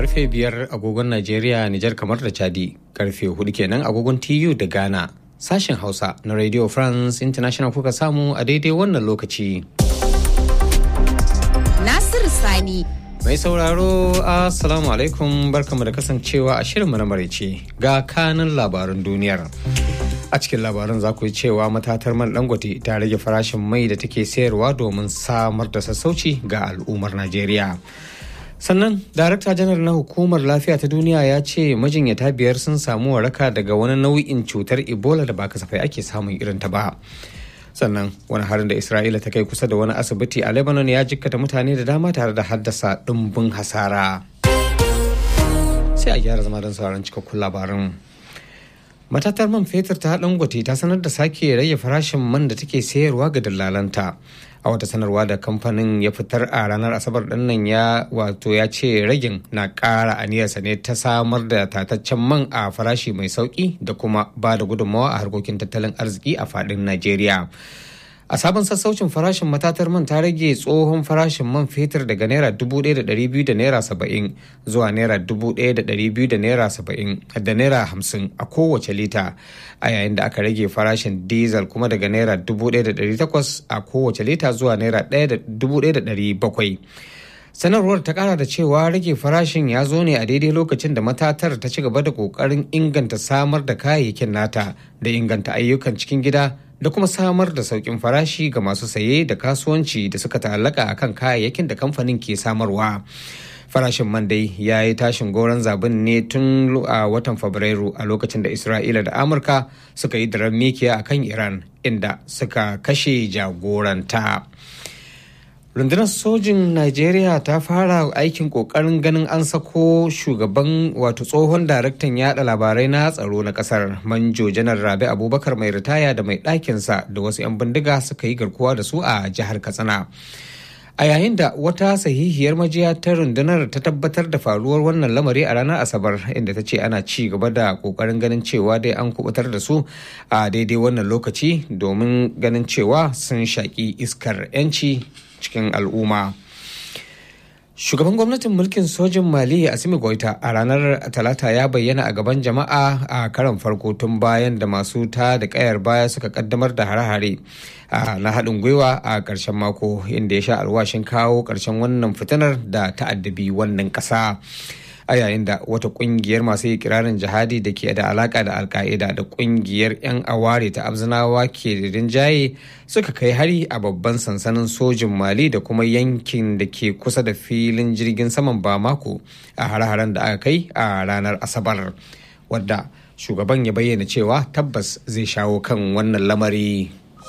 karfe biyar agogon Najeriya, Nijar kamar da Chadi, karfe hudu kenan agogon TU da Ghana. Sashen Hausa na Radio France International kuka samu a daidai wannan lokaci. Nasiru Sani. Mai sauraro, Assalamu alaikum barkamu da kasancewa a shirinmu na maraice ga kanin labaran duniyar. A cikin labaran za ku yi cewa matatar man dangote ta rage farashin mai da take sayarwa domin samar da sassauci ga al'ummar Najeriya. sannan darakta janar na hukumar lafiya ta duniya ya ce majinyata biyar sun samu waraka daga wani nau'in cutar ebola da ba kasafai ake samun irin ta ba sannan wani harin da isra'ila ta kai kusa da wani asibiti a lebanon ya jikkata mutane da dama tare da haddasa ɗumbin hasara sai a gyara zama don sauran cikakkun labarin matatar man fetur ta dangote ta sanar da sake rage farashin man da take sayarwa ga dillalanta a wata sanarwa da kamfanin ya fitar a ranar asabar nan ya wato ya ce ragin na ƙara aniyarsa ne ta samar da tataccen man a farashi mai sauki da kuma ba da gudunmawa a harkokin tattalin arziki a faɗin najeriya a sabon sassaucin farashin matatar man ta rage tsohon farashin man fetur daga naira 1,200 da naira 70 zuwa naira 1,200 da naira 70 da naira 50 a kowace lita a yayin da aka rage farashin diesel kuma daga naira 1,800 a kowace lita zuwa naira 1,700 sanarwar ta kara da cewa rage farashin ya zo ne a daidai lokacin da matatar ta ci gaba da kokarin inganta samar da kayayyakin nata da inganta ayyukan cikin gida da kuma samar da sauƙin farashi ga masu saye da kasuwanci da suka ta'allaka akan kayayyakin da kamfanin ke samarwa farashin man dai ya yi tashin goron zabin ne tun a watan fabrairu a lokacin da isra'ila da amurka suka yi daren mikiya a kan iran inda suka kashe jagoranta rundunar sojin najeriya ta fara aikin kokarin ganin an sako shugaban wato tsohon daraktan yada labarai na tsaro na kasar manjo janar rabi abubakar mai ritaya da mai ɗakinsa da wasu 'yan bindiga suka yi garkuwa da su a jihar katsina a yayin da wata sahihiyar majiya ta rundunar ta tabbatar da faruwar wannan lamari a ranar asabar inda ta ce ana ci gaba da kokarin ganin cewa dai an kubutar da su a daidai wannan lokaci domin ganin cewa sun shaƙi iskar 'yanci cikin al'umma shugaban gwamnatin mulkin sojin mali asimi goita a ranar talata ya bayyana a gaban jama'a a karan farko tun bayan da masu ta da kayar baya suka kaddamar da hare-hare na haɗin gwiwa a ƙarshen mako inda ya sha alwashin kawo ƙarshen wannan fitinar da ta'addabi wannan ƙasa. a yayin da wata kungiyar masu ikirarin jihadi da ke da alaka da alka'ida da kungiyar 'yan aware ta abzinawa ke da rinjaye suka kai hari a babban sansanin sojin mali da kuma yankin da ke kusa da filin jirgin saman bamako a hare-haren da aka kai a ranar asabar wadda shugaban ya bayyana cewa tabbas zai shawo kan wannan lamari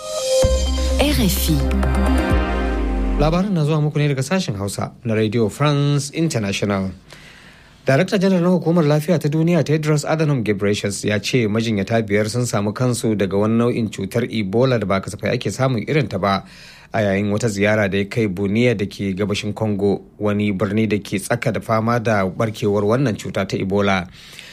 RFI labarin na zuwa muku ne daga sashen hausa na radio france international Darakta janar na hukumar lafiya ta duniya Tedros Adhanom Ghebreyesus ya ce majinyata biyar sun samu kansu daga wani nau'in cutar Ebola da ba kasafai ake samun irin ta ba a yayin wata ziyara da ya kai Buniya da ke gabashin Congo wani birni da ke tsaka da fama da barkewar wannan cuta ta Ebola.